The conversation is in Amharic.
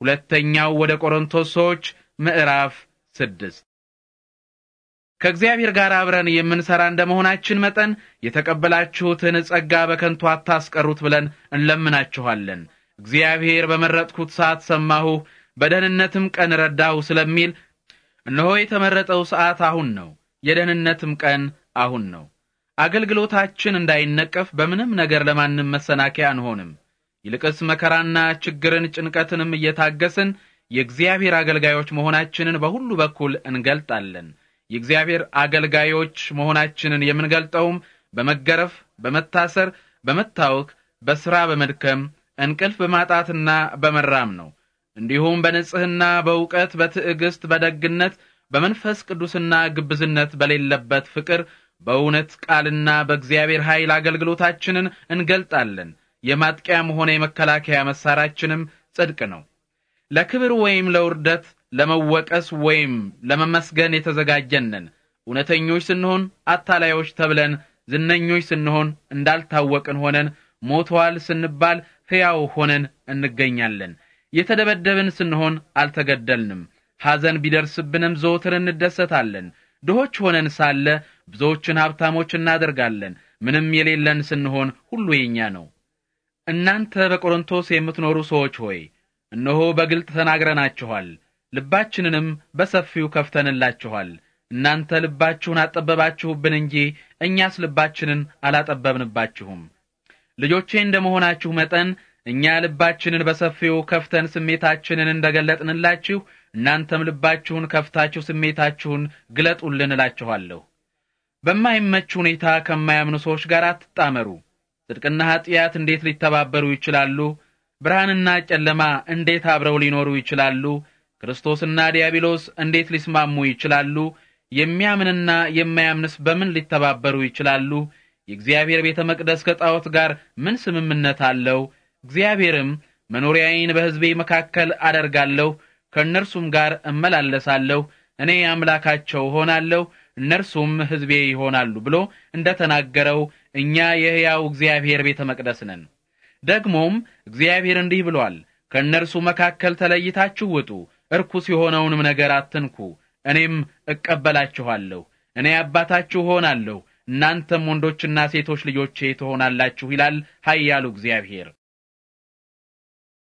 ሁለተኛው ወደ ቆሮንቶስ ሰዎች ምዕራፍ ስድስት ከእግዚአብሔር ጋር አብረን የምንሰራ እንደመሆናችን መጠን የተቀበላችሁትን ጸጋ በከንቱ አታስቀሩት ብለን እንለምናችኋለን። እግዚአብሔር በመረጥኩት ሰዓት ሰማሁህ፣ በደህንነትም ቀን ረዳሁ ስለሚል እነሆ የተመረጠው ሰዓት አሁን ነው፣ የደህንነትም ቀን አሁን ነው። አገልግሎታችን እንዳይነቀፍ በምንም ነገር ለማንም መሰናከያ አንሆንም። ይልቅስ መከራና ችግርን ጭንቀትንም እየታገስን የእግዚአብሔር አገልጋዮች መሆናችንን በሁሉ በኩል እንገልጣለን። የእግዚአብሔር አገልጋዮች መሆናችንን የምንገልጠውም በመገረፍ፣ በመታሰር፣ በመታወክ፣ በሥራ በመድከም፣ እንቅልፍ በማጣትና በመራም ነው። እንዲሁም በንጽሕና፣ በእውቀት፣ በትዕግስት፣ በደግነት፣ በመንፈስ ቅዱስና ግብዝነት በሌለበት ፍቅር፣ በእውነት ቃልና በእግዚአብሔር ኃይል አገልግሎታችንን እንገልጣለን። የማጥቂያም ሆነ የመከላከያ መሳሪያችንም ጽድቅ ነው። ለክብር ወይም ለውርደት፣ ለመወቀስ ወይም ለመመስገን የተዘጋጀንን እውነተኞች ስንሆን አታላዮች ተብለን፣ ዝነኞች ስንሆን እንዳልታወቅን ሆነን፣ ሞተዋል ስንባል ሕያው ሆነን እንገኛለን። የተደበደብን ስንሆን አልተገደልንም። ሐዘን ቢደርስብንም ዘወትር እንደሰታለን። ድሆች ሆነን ሳለ ብዙዎችን ሀብታሞች እናደርጋለን። ምንም የሌለን ስንሆን ሁሉ የኛ ነው። እናንተ በቆሮንቶስ የምትኖሩ ሰዎች ሆይ እነሆ በግልጥ ተናግረናችኋል፣ ልባችንንም በሰፊው ከፍተንላችኋል። እናንተ ልባችሁን አጠበባችሁብን እንጂ እኛስ ልባችንን አላጠበብንባችሁም። ልጆቼ እንደ መሆናችሁ መጠን እኛ ልባችንን በሰፊው ከፍተን ስሜታችንን እንደገለጥንላችሁ እናንተም ልባችሁን ከፍታችሁ ስሜታችሁን ግለጡልን እላችኋለሁ። በማይመች ሁኔታ ከማያምኑ ሰዎች ጋር አትጣመሩ። ጽድቅና ኀጢአት እንዴት ሊተባበሩ ይችላሉ? ብርሃንና ጨለማ እንዴት አብረው ሊኖሩ ይችላሉ? ክርስቶስና ዲያብሎስ እንዴት ሊስማሙ ይችላሉ? የሚያምንና የማያምንስ በምን ሊተባበሩ ይችላሉ? የእግዚአብሔር ቤተ መቅደስ ከጣዖት ጋር ምን ስምምነት አለው? እግዚአብሔርም መኖሪያዬን በሕዝቤ መካከል አደርጋለሁ፣ ከእነርሱም ጋር እመላለሳለሁ፣ እኔ አምላካቸው ሆናለሁ፣ እነርሱም ሕዝቤ ይሆናሉ ብሎ እንደ ተናገረው እኛ የሕያው እግዚአብሔር ቤተ መቅደስ ነን። ደግሞም እግዚአብሔር እንዲህ ብሏል፣ ከእነርሱ መካከል ተለይታችሁ ውጡ፣ እርኩስ የሆነውንም ነገር አትንኩ፣ እኔም እቀበላችኋለሁ፣ እኔ አባታችሁ ሆናለሁ፣ እናንተም ወንዶችና ሴቶች ልጆቼ ትሆናላችሁ ይላል ኃያሉ እግዚአብሔር።